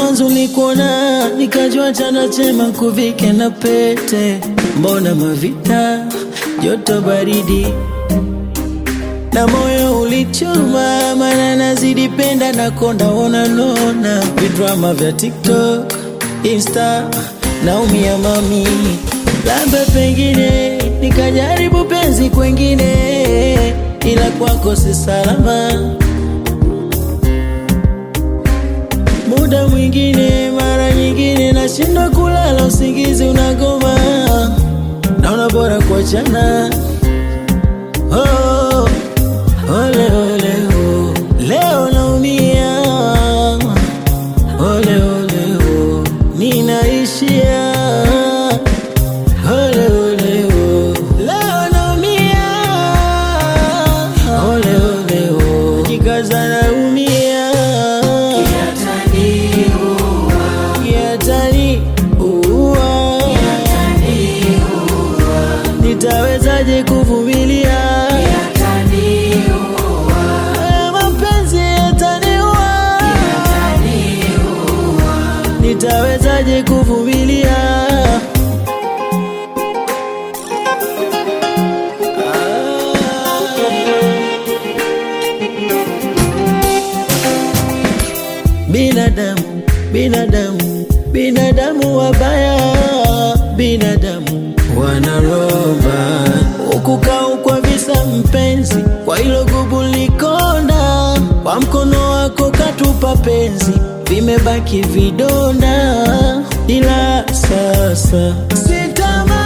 mwanzo nikuona nikajua chana chema kuvike na pete, mbona mavita joto baridi na moyo ulichoma, mana nazidi penda na konda ona nona vidrama vya TikTok, Insta naumia mami, labda pengine nikajaribu penzi kwengine, ila kwako si salama. Muda mwingine, mara nyingine nashindwa kulala, usingizi unagoma, naona bora kuachana. Oh, ole ole oh. Leo naumia ole ole oh. Ninaishia ole ole oh. Leo naumia ole ole oh. Jikaza naumia Kiatani uwa Nitawezaje kuvumilia Haya mapenzi yataniua Nitawezaje kuvumilia Binadamu, binadamu, binadamu wabaya, binadamu wanaroba ukukau kwa visa mpenzi, kwa hilo gubu likonda, kwa mkono wako katupa penzi, vimebaki vidonda, ila sasa sitama